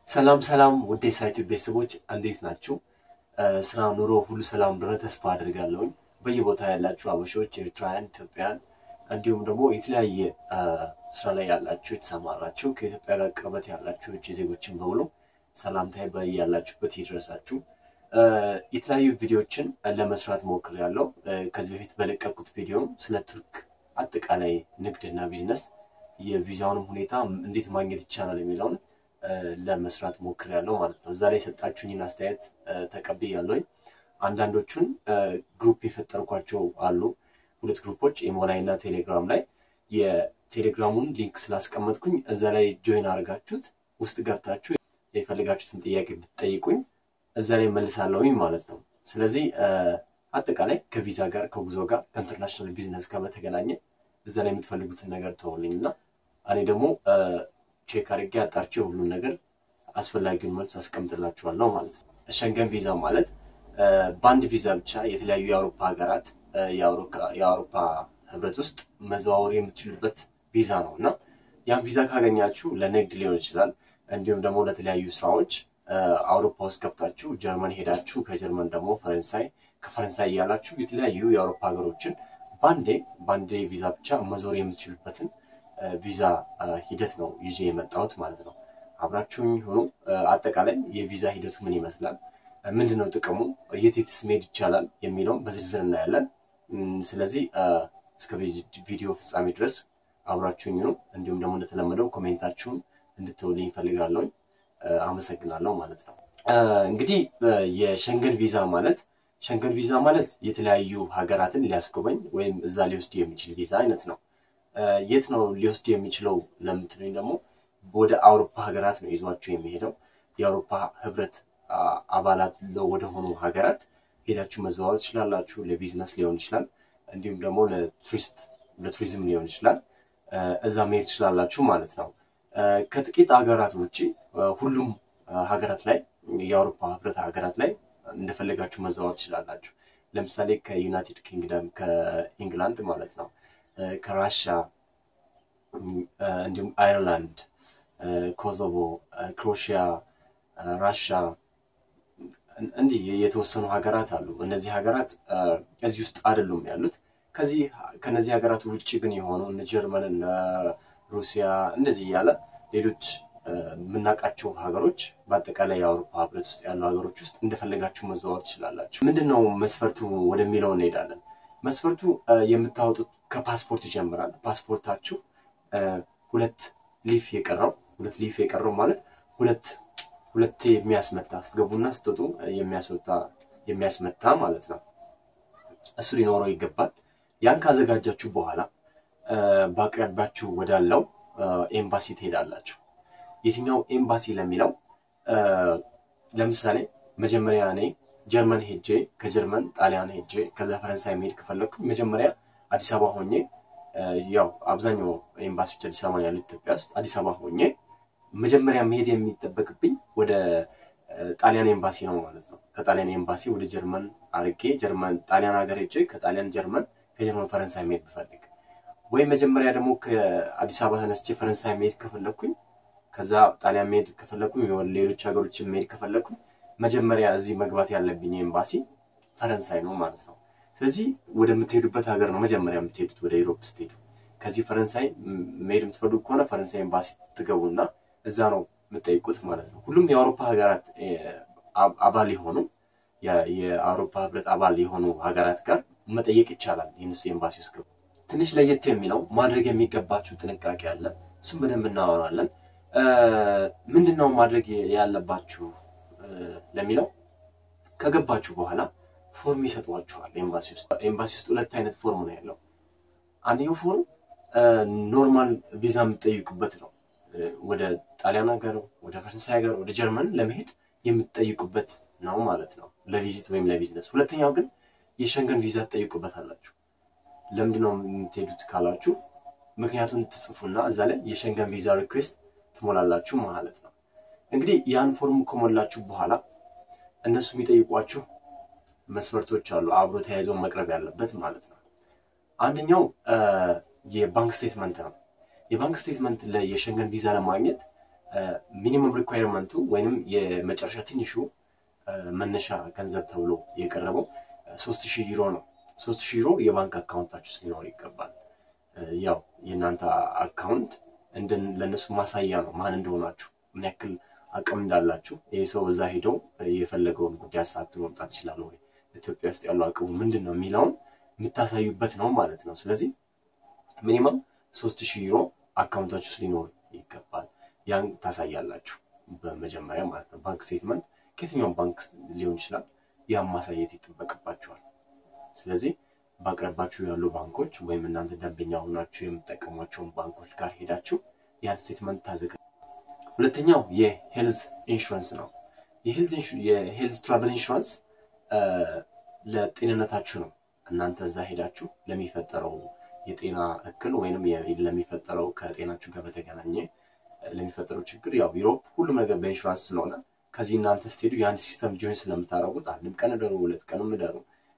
ሰላም ሰላም ውድ የሳይቱ ቤተሰቦች እንዴት ናችሁ? ስራ፣ ኑሮ ሁሉ ሰላም እንደሆነ ተስፋ አድርጋለሁኝ። በየቦታ ያላችሁ አበሾች፣ ኤርትራውያን፣ ኢትዮጵያውያን እንዲሁም ደግሞ የተለያየ ስራ ላይ ያላችሁ የተሰማራችሁ ከኢትዮጵያ ጋር ቅርበት ያላችሁ ውጭ ዜጎችን በሙሉ ሰላምታዬ በያላችሁበት ይድረሳችሁ። የተለያዩ ቪዲዮዎችን ለመስራት ሞክሬያለሁ። ከዚህ በፊት በለቀቁት ቪዲዮም ስለ ቱርክ አጠቃላይ ንግድና ቢዝነስ የቪዛውንም ሁኔታ እንዴት ማግኘት ይቻላል የሚለውን ለመስራት ሞክሬያለሁ ማለት ነው። እዛ ላይ የሰጣችሁኝን አስተያየት ተቀብያለሁኝ። አንዳንዶቹን ግሩፕ የፈጠርኳቸው አሉ። ሁለት ግሩፖች ኢሞ ላይ እና ቴሌግራም ላይ የቴሌግራሙን ሊንክ ስላስቀመጥኩኝ እዛ ላይ ጆይን አድርጋችሁት ውስጥ ገብታችሁ የፈለጋችሁትን ጥያቄ ብትጠይቁኝ እዛ ላይ መልሳለሁኝ ማለት ነው። ስለዚህ አጠቃላይ ከቪዛ ጋር ከጉዞ ጋር ከኢንተርናሽናል ቢዝነስ ጋር በተገናኘ እዛ ላይ የምትፈልጉትን ነገር ተወልኝ እና እኔ ደግሞ ቼክ አድርጌ አጣርቼ ሁሉም ነገር አስፈላጊውን መልስ አስቀምጥላችኋለሁ ማለት ነው። ሸንገን ቪዛ ማለት በአንድ ቪዛ ብቻ የተለያዩ የአውሮፓ ሀገራት የአውሮፓ ህብረት ውስጥ መዘዋወር የምትችሉበት ቪዛ ነው እና ያን ቪዛ ካገኛችሁ ለንግድ ሊሆን ይችላል፣ እንዲሁም ደግሞ ለተለያዩ ስራዎች አውሮፓ ውስጥ ገብታችሁ ጀርመን ሄዳችሁ ከጀርመን ደግሞ ፈረንሳይ ከፈረንሳይ እያላችሁ የተለያዩ የአውሮፓ ሀገሮችን በአንዴ በአንዴ ቪዛ ብቻ መዞር የምትችሉበትን ቪዛ ሂደት ነው ይዤ የመጣሁት ማለት ነው። አብራችሁኝ ሆኑ። አጠቃላይ የቪዛ ሂደቱ ምን ይመስላል፣ ምንድን ነው ጥቅሙ፣ የት የትስ መሄድ ይቻላል የሚለውን በዝርዝር እናያለን። ስለዚህ እስከ ቪዲዮ ፍጻሜ ድረስ አብራችሁኝ ነው። እንዲሁም ደግሞ እንደተለመደው ኮሜንታችሁን እንድትውልኝ ይፈልጋለሁኝ። አመሰግናለሁ ማለት ነው። እንግዲህ የሸንገን ቪዛ ማለት ሸንገን ቪዛ ማለት የተለያዩ ሀገራትን ሊያስጎበኝ ወይም እዛ ሊወስድ የሚችል ቪዛ አይነት ነው። የት ነው ሊወስድ የሚችለው ለምትሉኝ ደግሞ ወደ አውሮፓ ሀገራት ነው ይዟቸው የሚሄደው። የአውሮፓ ህብረት አባላት ወደሆኑ ሀገራት ሄዳችሁ መዘዋወር ትችላላችሁ። ለቢዝነስ ሊሆን ይችላል፣ እንዲሁም ደግሞ ለቱሪስት ለቱሪዝም ሊሆን ይችላል። እዛ መሄድ ትችላላችሁ ማለት ነው። ከጥቂት ሀገራት ውጭ ሁሉም ሀገራት ላይ የአውሮፓ ህብረት ሀገራት ላይ እንደፈለጋችሁ መዘዋወር ትችላላችሁ። ለምሳሌ ከዩናይትድ ኪንግደም ከኢንግላንድ ማለት ነው ከራሻ እንዲሁም አይርላንድ፣ ኮሶቮ፣ ክሮሺያ፣ ራሻ እንዲህ የተወሰኑ ሀገራት አሉ። እነዚህ ሀገራት እዚህ ውስጥ አይደሉም ያሉት። ከዚህ ከነዚህ ሀገራት ውጭ ግን የሆኑ እነ ጀርመን፣ እነ ሩሲያ እንደዚህ እያለ ሌሎች የምናውቃቸው ሀገሮች በአጠቃላይ የአውሮፓ ህብረት ውስጥ ያሉ ሀገሮች ውስጥ እንደፈለጋችሁ መዘዋወር ትችላላችሁ። ምንድን ነው መስፈርቱ ወደሚለው እንሄዳለን። መስፈርቱ የምታወጡት ከፓስፖርት ይጀምራል። ፓስፖርታችሁ ሁለት ሊፍ የቀረው ሁለት ሊፍ የቀረው ማለት ሁለት ሁለት የሚያስመታ ስትገቡና ስትወጡ የሚያስወጣ የሚያስመታ ማለት ነው። እሱ ሊኖረው ይገባል። ያን ካዘጋጃችሁ በኋላ በአቅራቢያችሁ ወዳለው ኤምባሲ ትሄዳላችሁ። የትኛው ኤምባሲ ለሚለው ለምሳሌ መጀመሪያ እኔ ጀርመን ሄጄ ከጀርመን ጣሊያን ሄጄ ከዛ ፈረንሳይ መሄድ ከፈለግኩኝ መጀመሪያ አዲስ አበባ ሆኜ ያው አብዛኛው ኤምባሲዎች አዲስ አበባ ያሉት ኢትዮጵያ ውስጥ አዲስ አበባ ሆኜ መጀመሪያ መሄድ የሚጠበቅብኝ ወደ ጣሊያን ኤምባሲ ነው ማለት ነው። ከጣሊያን ኤምባሲ ወደ ጀርመን አርጌ ጀርመን ጣሊያን ሀገር ሄጄ ከጣሊያን ጀርመን ከጀርመን ፈረንሳይ መሄድ ብፈልግ ወይ መጀመሪያ ደግሞ ከአዲስ አበባ ተነስቼ ፈረንሳይ መሄድ ከፈለግኩኝ ከዛ ጣሊያን መሄድ ከፈለግኩኝ ሌሎች ሀገሮችን መሄድ ከፈለግኩኝ መጀመሪያ እዚህ መግባት ያለብኝ ኤምባሲ ፈረንሳይ ነው ማለት ነው። ስለዚህ ወደምትሄዱበት ሀገር ነው መጀመሪያ የምትሄዱት ወደ ኢሮፕ ስትሄዱ። ከዚህ ፈረንሳይ መሄድ የምትፈልጉ ከሆነ ፈረንሳይ ኤምባሲ ትገቡና እዛ ነው የምጠይቁት ማለት ነው። ሁሉም የአውሮፓ ሀገራት አባል የሆኑ የአውሮፓ ህብረት አባል የሆኑ ሀገራት ጋር መጠየቅ ይቻላል። የእነሱ ኤምባሲ ውስጥ ገቡ። ትንሽ ለየት የሚለው ማድረግ የሚገባችሁ ጥንቃቄ አለ። እሱም በደንብ እናወራለን። ምንድን ነው ማድረግ ያለባችሁ ለሚለው ከገባችሁ በኋላ ፎርም ይሰጧችኋል። ኤምባሲ ውስጥ ኤምባሲ ውስጥ ሁለት አይነት ፎርም ነው ያለው። አንደኛው ፎርም ኖርማል ቪዛ የምትጠይቁበት ነው። ወደ ጣሊያን ሀገር፣ ወደ ፈረንሳይ ሀገር፣ ወደ ጀርመን ለመሄድ የምትጠይቁበት ነው ማለት ነው፣ ለቪዚት ወይም ለቢዝነስ። ሁለተኛው ግን የሸንገን ቪዛ ትጠይቁበት አላችሁ። ለምንድን ነው የምትሄዱት ካላችሁ ምክንያቱም ትጽፉና እዛ ላይ የሸንገን ቪዛ ሪኩዌስት ትሞላላችሁ ማለት ነው። እንግዲህ ያን ፎርም ከሞላችሁ በኋላ እነሱ የሚጠይቋችሁ መስፈርቶች አሉ፣ አብሮ ተያይዘው መቅረብ ያለበት ማለት ነው። አንደኛው የባንክ ስቴትመንት ነው። የባንክ ስቴትመንት የሸንገን ቪዛ ለማግኘት ሚኒመም ሪኳየርመንቱ ወይንም የመጨረሻ ትንሹ መነሻ ገንዘብ ተብሎ የቀረበው ሶስት ሺህ ዩሮ ነው። ሶስት ሺህ ዩሮ የባንክ አካውንታችሁ ሊኖር ይገባል። ያው የእናንተ አካውንት ለእነሱ ማሳያ ነው ማን እንደሆናችሁ ምን ያክል አቅም እንዳላችሁ። ይህ ሰው እዛ ሄደው የፈለገውን ጉዳይ አሳክቶ መምጣት ይችላል ወይ፣ ኢትዮጵያ ውስጥ ያለው አቅሙ ምንድን ነው የሚለውን የምታሳዩበት ነው ማለት ነው። ስለዚህ ሚኒመም ሶስት ሺህ ዩሮ አካውንታችሁ ውስጥ ሊኖር ይገባል። ያን ታሳያላችሁ በመጀመሪያ ማለት ነው። ባንክ ስቴትመንት ከየትኛውም ባንክ ሊሆን ይችላል። ያን ማሳየት ይጠበቅባቸዋል። ስለዚህ በአቅራባችሁ ያሉ ባንኮች ወይም እናንተ ደንበኛ ሆናችሁ የምትጠቀሟቸውን ባንኮች ጋር ሄዳችሁ ያን ስቴትመንት ታዘጋ። ሁለተኛው የሄልዝ ኢንሹራንስ ነው። የሄልዝ ትራቨል ኢንሹራንስ ለጤንነታችሁ ነው። እናንተ እዛ ሄዳችሁ ለሚፈጠረው የጤና እክል ወይንም ለሚፈጠረው ከጤናችሁ ጋር በተገናኘ ለሚፈጠረው ችግር ያው ዩሮፕ ሁሉም ነገር በኢንሹራንስ ስለሆነ ከዚህ እናንተ ስትሄዱ የአንድ ሲስተም ጆይን ስለምታደርጉት አንድም ቀን እደሩ፣ ሁለት ቀንም እደሩ፣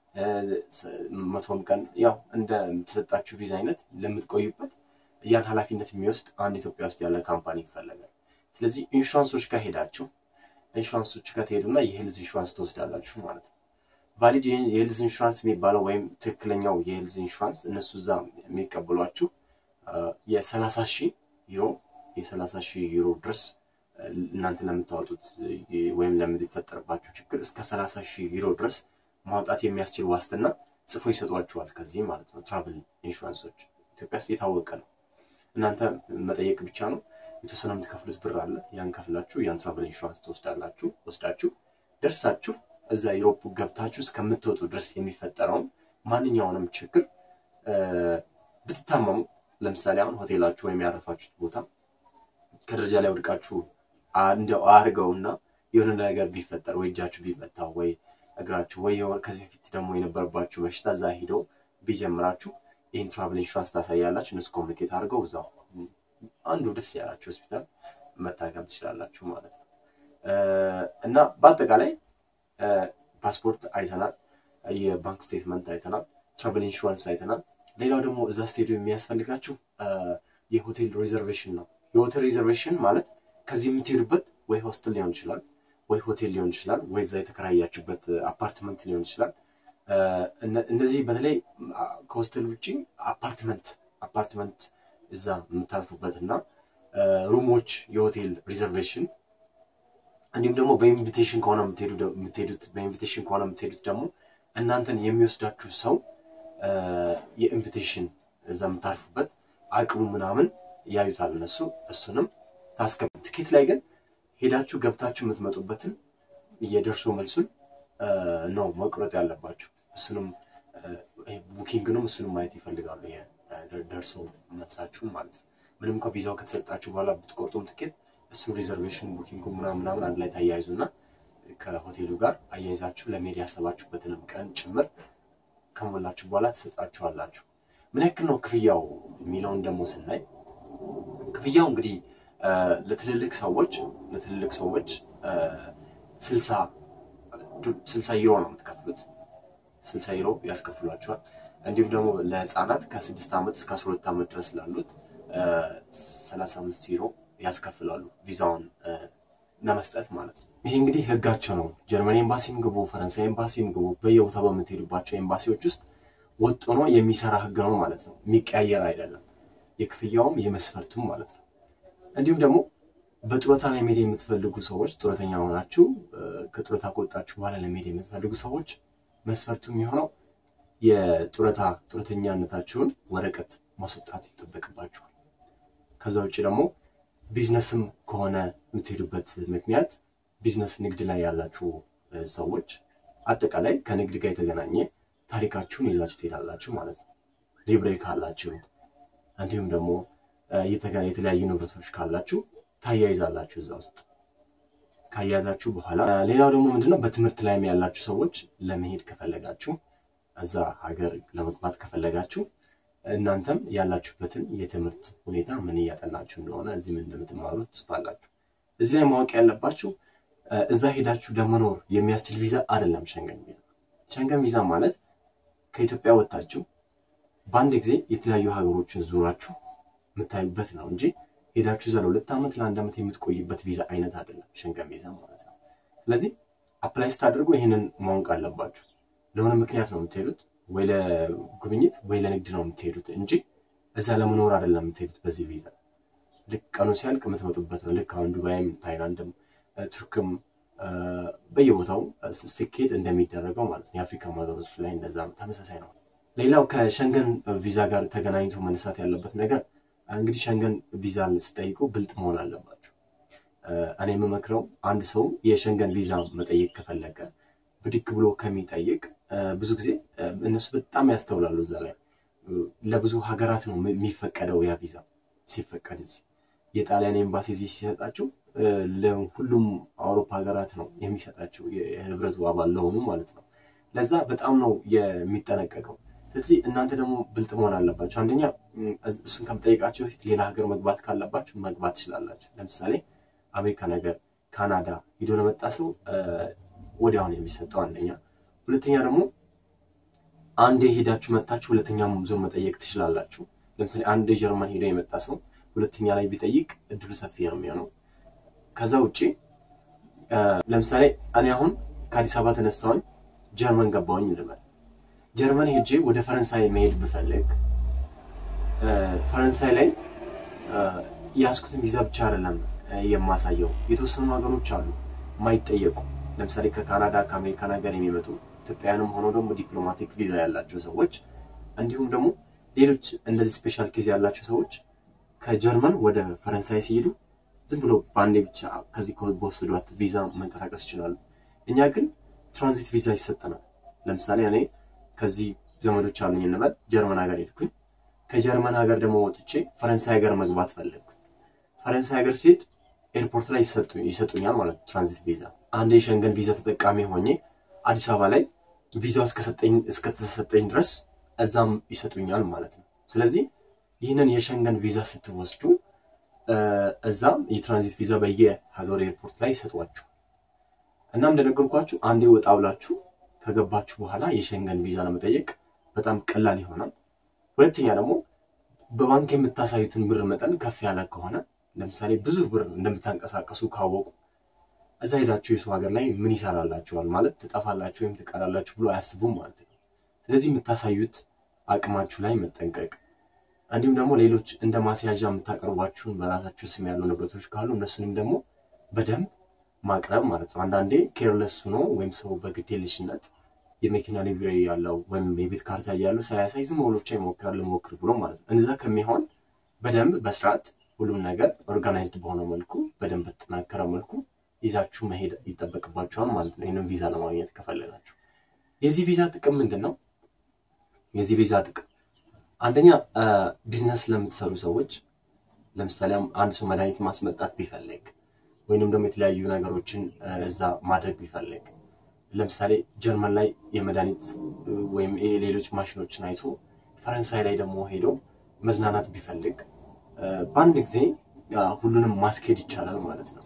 መቶም ቀን ያው እንደተሰጣችሁ ቪዛ አይነት ለምትቆዩበት ያን ኃላፊነት የሚወስድ አንድ ኢትዮጵያ ውስጥ ያለ ካምፓኒ ይፈለጋል። ስለዚህ ኢንሹራንሶች ጋር ሄዳችሁ ኢንሹራንሶች ጋር ትሄዱና የሄልዝ ኢንሹራንስ ትወስዳላችሁ ማለት ነው። ቫሊድ የሄልዝ ኢንሹራንስ የሚባለው ወይም ትክክለኛው የሄልዝ ኢንሹራንስ እነሱ እዛ የሚቀበሏችሁ የሰላሳ ሺህ ዩሮ የሰላሳ ሺህ ዩሮ ድረስ እናንተ ለምታወጡት ወይም ለምትፈጠርባችሁ ችግር እስከ ሰላሳ ሺህ ዩሮ ድረስ ማውጣት የሚያስችል ዋስትና ጽፎ ይሰጧችኋል። ከዚህ ማለት ነው ትራቭል ኢንሹራንሶች ኢትዮጵያ ውስጥ የታወቀ ነው። እናንተ መጠየቅ ብቻ ነው። የተወሰነ የምትከፍሉት ብር አለ። ያን ከፍላችሁ ያን ትራቭል ኢንሹራንስ ትወስዳላችሁ። ወስዳችሁ ደርሳችሁ እዛ ዩሮፕ ገብታችሁ እስከምትወጡ ድረስ የሚፈጠረውን ማንኛውንም ችግር ብትታመሙ፣ ለምሳሌ አሁን ሆቴላችሁ ወይም ያረፋችሁት ቦታ ከደረጃ ላይ ወድቃችሁ እንደው አድርገውና የሆነ ነገር ቢፈጠር ወይ እጃችሁ ቢመታ ወይ እግራችሁ ወይ ከዚህ በፊት ደግሞ የነበረባችሁ በሽታ እዛ ሂደው ቢጀምራችሁ ይህን ትራቭል ኢንሹራንስ ታሳያላችሁ። እነሱ ኮሚኒኬት አድርገው እዛው አንዱ ደስ ያላችሁ ሆስፒታል መታከም ትችላላችሁ ማለት ነው። እና በአጠቃላይ ፓስፖርት አይተናል፣ የባንክ ስቴትመንት አይተናል፣ ትራቭል ኢንሹራንስ አይተናል። ሌላው ደግሞ እዛ ስቴዲየም የሚያስፈልጋችሁ የሆቴል ሪዘርቬሽን ነው። የሆቴል ሪዘርቬሽን ማለት ከዚህ የምትሄዱበት ወይ ሆስቴል ሊሆን ይችላል፣ ወይ ሆቴል ሊሆን ይችላል፣ ወይ እዛ የተከራያችሁበት አፓርትመንት ሊሆን ይችላል። እነዚህ በተለይ ከሆስቴል ውጭ አፓርትመንት አፓርትመንት እዛ የምታርፉበት እና ሩሞች የሆቴል ሪዘርቬሽን እንዲሁም ደግሞ በኢንቪቴሽን ከሆነ የምትሄዱት በኢንቪቴሽን ከሆነ የምትሄዱት ደግሞ እናንተን የሚወስዳችሁ ሰው የኢንቪቴሽን እዛ የምታርፉበት አቅሙ ምናምን ያዩታል እነሱ። እሱንም ታስገቡ። ትኬት ላይ ግን ሄዳችሁ ገብታችሁ የምትመጡበትን የደርሶ መልሱን ነው መቁረጥ ያለባችሁ። እሱንም ቡኪንግንም እሱንም ማየት ይፈልጋሉ። ደርሶ መልሳችሁ ማለት ነው። ምንም እንኳ ቪዛው ከተሰጣችሁ በኋላ ብትቆርጡም ትኬት እሱ ሪዘርቬሽን ቡኪንግ ምናምን ምናምን አንድ ላይ ታያይዙና ከሆቴሉ ጋር አያይዛችሁ ለመሄድ ያሰባችሁበትንም ቀን ጭምር ከሞላችሁ በኋላ ትሰጣችኋላችሁ። ምን ያክል ነው ክፍያው የሚለውን ደግሞ ስናይ ክፍያው እንግዲህ ለትልልቅ ሰዎች ለትልልቅ ሰዎች ስልሳ ስልሳ ዩሮ ነው የምትከፍሉት። ስልሳ ዩሮ ያስከፍሏቸዋል። እንዲሁም ደግሞ ለህፃናት ከስድስት ዓመት እስከ አስራ ሁለት ዓመት ድረስ ላሉት ሰላሳ አምስት ዩሮ ያስከፍላሉ ቪዛውን ለመስጠት ማለት ነው። ይሄ እንግዲህ ህጋቸው ነው። ጀርመን ኤምባሲም ግቡ፣ ፈረንሳይ ኤምባሲም ግቡ፣ በየቦታው በምትሄዱባቸው ኤምባሲዎች ውስጥ ወጥ ሆኖ የሚሰራ ህግ ነው ማለት ነው። የሚቀያየር አይደለም። የክፍያውም የመስፈርቱም ማለት ነው። እንዲሁም ደግሞ በጡረታ ላይ መሄድ የምትፈልጉ ሰዎች ጡረተኛ ሆናችሁ ከጡረታ ከወጣችሁ በኋላ ለመሄድ የምትፈልጉ ሰዎች መስፈርቱ የሚሆነው የጡረታ ጡረተኛነታችሁን ወረቀት ማስወጣት ይጠበቅባችኋል። ከዛ ውጭ ደግሞ ቢዝነስም ከሆነ የምትሄዱበት ምክንያት ቢዝነስ ንግድ ላይ ያላችሁ ሰዎች አጠቃላይ ከንግድ ጋር የተገናኘ ታሪካችሁን ይዛችሁ ትሄዳላችሁ ማለት ነው። ሊብሬ ካላችሁ እንዲሁም ደግሞ የተለያዩ ንብረቶች ካላችሁ ታያይዛላችሁ እዛ ውስጥ ካያያዛችሁ በኋላ ሌላው ደግሞ ምንድነው በትምህርት ላይም ያላችሁ ሰዎች ለመሄድ ከፈለጋችሁ እዛ ሀገር ለመግባት ከፈለጋችሁ እናንተም ያላችሁበትን የትምህርት ሁኔታ ምን እያጠናችሁ እንደሆነ እዚህ ምን እንደምትማሩ ትጽፋላችሁ። እዚህ ላይ ማወቅ ያለባችሁ እዛ ሄዳችሁ ለመኖር የሚያስችል ቪዛ አይደለም ሸንገን ቪዛ። ሸንገን ቪዛ ማለት ከኢትዮጵያ ወጥታችሁ በአንድ ጊዜ የተለያዩ ሀገሮችን ዙራችሁ የምታዩበት ነው እንጂ ሄዳችሁ እዛ ለሁለት ዓመት ለአንድ ዓመት የምትቆይበት ቪዛ አይነት አይደለም ሸንገን ቪዛ ማለት ነው። ስለዚህ አፕላይ ስታደርጉ ይህንን ማወቅ አለባችሁ። ለሆነ ምክንያት ነው የምትሄዱት፣ ወይ ለጉብኝት ወይ ለንግድ ነው የምትሄዱት እንጂ እዛ ለመኖር አይደለም የምትሄዱት በዚህ ቪዛ። ልክ ቀኑ ሲያልቅ የምትመጡበት ነው። ልክ አሁን ዱባይም፣ ታይላንድም፣ ቱርክም በየቦታው ስኬት እንደሚደረገው ማለት ነው። የአፍሪካ ሀገሮች ላይ እንደዛ ተመሳሳይ ነው። ሌላው ከሸንገን ቪዛ ጋር ተገናኝቶ መነሳት ያለበት ነገር እንግዲህ ሸንገን ቪዛ ስጠይቁ ብልጥ መሆን አለባቸው። እኔ የምመክረው አንድ ሰው የሸንገን ቪዛ መጠየቅ ከፈለገ ብድግ ብሎ ከሚጠይቅ ብዙ ጊዜ እነሱ በጣም ያስተውላሉ። እዛ ላይ ለብዙ ሀገራት ነው የሚፈቀደው ያ ቪዛ ሲፈቀድ እዚህ የጣሊያን ኤምባሲ እዚህ ሲሰጣችሁ ለሁሉም አውሮፓ ሀገራት ነው የሚሰጣቸው የህብረቱ አባል ለሆኑ ማለት ነው። ለዛ በጣም ነው የሚጠነቀቀው። ስለዚህ እናንተ ደግሞ ብልጥ መሆን አለባቸው። አንደኛ እሱን ከምጠይቃቸው በፊት ሌላ ሀገር መግባት ካለባችሁ መግባት ትችላላችሁ። ለምሳሌ አሜሪካ ነገር፣ ካናዳ ሂዶ ለመጣ ሰው ወዲያውን የሚሰጠው አንደኛ። ሁለተኛ ደግሞ አንዴ ሄዳችሁ መጥታችሁ ሁለተኛ ዙር መጠየቅ ትችላላችሁ። ለምሳሌ አንድ ጀርመን ሄዶ የመጣ ሰው ሁለተኛ ላይ ቢጠይቅ እድሉ ሰፊ ነው የሚሆነው። ከዛ ውጭ ለምሳሌ እኔ አሁን ከአዲስ አበባ ተነሳሁኝ ጀርመን ገባሁኝ ልበል። ጀርመን ሄጄ ወደ ፈረንሳይ መሄድ ብፈልግ ፈረንሳይ ላይ የያዝኩትን ቪዛ ብቻ አይደለም የማሳየው። የተወሰኑ ሀገሮች አሉ የማይጠየቁ ለምሳሌ ከካናዳ ከአሜሪካን ሀገር የሚመጡ ኢትዮጵያውያንም ሆነው ደግሞ ዲፕሎማቲክ ቪዛ ያላቸው ሰዎች እንዲሁም ደግሞ ሌሎች እንደዚህ ስፔሻል ኬዝ ያላቸው ሰዎች ከጀርመን ወደ ፈረንሳይ ሲሄዱ ዝም ብሎ በአንዴ ብቻ ከዚህ በወሰዷት ቪዛ መንቀሳቀስ ይችላሉ። እኛ ግን ትራንዚት ቪዛ ይሰጠናል። ለምሳሌ እኔ ከዚህ ዘመዶች አሉኝ እንበል ጀርመን ሀገር ሄድኩኝ። ከጀርመን ሀገር ደግሞ ወጥቼ ፈረንሳይ ሀገር መግባት ፈለግኩኝ። ፈረንሳይ ሀገር ሲሄድ ኤርፖርት ላይ ይሰጡኛል ማለት ነው ትራንዚት ቪዛ። አንድ የሸንገን ቪዛ ተጠቃሚ ሆኜ አዲስ አበባ ላይ ቪዛው እስከተሰጠኝ ድረስ እዛም ይሰጡኛል ማለት ነው። ስለዚህ ይህንን የሸንገን ቪዛ ስትወስዱ እዛም የትራንዚት ቪዛ በየሀገሩ ኤርፖርት ላይ ይሰጧችሁ። እናም እንደነገርኳችሁ አንዴ ወጣ ብላችሁ ከገባችሁ በኋላ የሸንገን ቪዛ ለመጠየቅ በጣም ቀላል ይሆናል። ሁለተኛ ደግሞ በባንክ የምታሳዩትን ብር መጠን ከፍ ያለ ከሆነ ለምሳሌ ብዙ ብር እንደምታንቀሳቀሱ ካወቁ እዛ ሄዳችሁ የሰው ሀገር ላይ ምን ይሰራላችኋል ማለት ትጠፋላችሁ ወይም ትቀራላችሁ ብሎ አያስቡም ማለት ነው። ስለዚህ የምታሳዩት አቅማችሁ ላይ መጠንቀቅ እንዲሁም ደግሞ ሌሎች እንደ ማስያዣ የምታቀርቧችሁን በራሳችሁ ስም ያሉ ንብረቶች ካሉ እነሱንም ደግሞ በደንብ ማቅረብ ማለት ነው። አንዳንዴ ኬርለስ ሆኖ ወይም ሰው በግዴለሽነት የመኪና ሊብሬ ያለው ወይም የቤት ካርታ ያለው ሳያሳይ ዝም ብሎ ብቻ ይሞክራል ልሞክር ብሎ ማለት ነው። እንደዛ ከሚሆን በደንብ በስርዓት ሁሉም ነገር ኦርጋናይዝድ በሆነ መልኩ በደንብ በተጠናከረ መልኩ ይዛችሁ መሄድ ይጠበቅባቸዋል ማለት ነው። ይህንን ቪዛ ለማግኘት ከፈለጋችሁ የዚህ ቪዛ ጥቅም ምንድን ነው? የዚህ ቪዛ ጥቅም አንደኛ ቢዝነስ ለምትሰሩ ሰዎች ለምሳሌ አንድ ሰው መድኃኒት ማስመጣት ቢፈልግ ወይንም ደግሞ የተለያዩ ነገሮችን እዛ ማድረግ ቢፈልግ ለምሳሌ ጀርመን ላይ የመድኃኒት ወይም ሌሎች ማሽኖችን አይቶ ፈረንሳይ ላይ ደግሞ ሄዶ መዝናናት ቢፈልግ በአንድ ጊዜ ሁሉንም ማስኬድ ይቻላል ማለት ነው።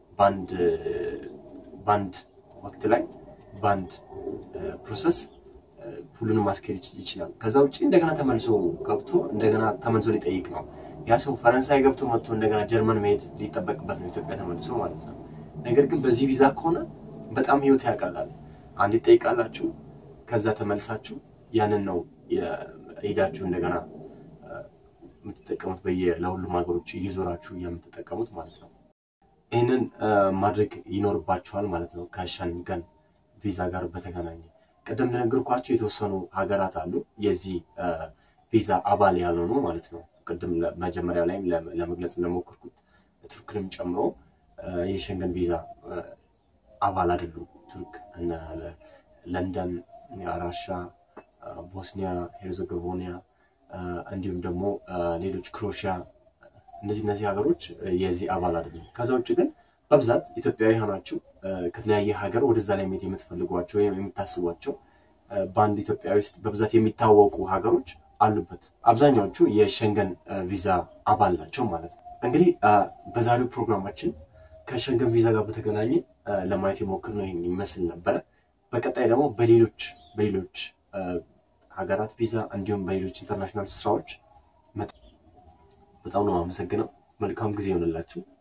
በአንድ ወቅት ላይ በአንድ ፕሮሰስ ሁሉንም ማስኬድ ይችላል። ከዛ ውጭ እንደገና ተመልሶ ገብቶ እንደገና ተመልሶ ሊጠይቅ ነው። ያ ሰው ፈረንሳይ ገብቶ መጥቶ እንደገና ጀርመን መሄድ ሊጠበቅበት ነው ኢትዮጵያ ተመልሶ ማለት ነው። ነገር ግን በዚህ ቪዛ ከሆነ በጣም ህይወት ያቀላል። አንድ ይጠይቃላችሁ፣ ከዛ ተመልሳችሁ ያንን ነው ሄዳችሁ እንደገና የምትጠቀሙት በየ ለሁሉም ሀገሮች እየዞራችሁ የምትጠቀሙት ማለት ነው። ይህንን ማድረግ ይኖርባችኋል ማለት ነው። ከሸንገን ቪዛ ጋር በተገናኘ ቅድም እንደነገርኳቸው የተወሰኑ ሀገራት አሉ የዚህ ቪዛ አባል ያልሆኑ ማለት ነው። ቅድም መጀመሪያ ላይም ለመግለጽ እንደሞከርኩት ቱርክንም ጨምሮ የሸንገን ቪዛ አባል አይደሉም። ቱርክ እና ለንደን፣ ራሻ፣ ቦስኒያ ሄርዘጎቪና እንዲሁም ደግሞ ሌሎች ክሮሺያ እነዚህ እነዚህ ሀገሮች የዚህ አባል አይደሉም። ከዛ ውጭ ግን በብዛት ኢትዮጵያዊ ሆናችሁ ከተለያየ ሀገር ወደዛ ላይ መሄድ የምትፈልጓቸው ወይም የምታስቧቸው በአንድ ኢትዮጵያዊ ውስጥ በብዛት የሚታወቁ ሀገሮች አሉበት። አብዛኛዎቹ የሸንገን ቪዛ አባል ናቸው ማለት ነው። እንግዲህ በዛሬው ፕሮግራማችን ከሸንገን ቪዛ ጋር በተገናኘ ለማየት የሞክርነው ይህን ይመስል ነበረ። በቀጣይ ደግሞ በሌሎች በሌሎች ሀገራት ቪዛ እንዲሁም በሌሎች ኢንተርናሽናል ስራዎች በጣም ነው አመሰግነው። መልካም ጊዜ ይሆንላችሁ።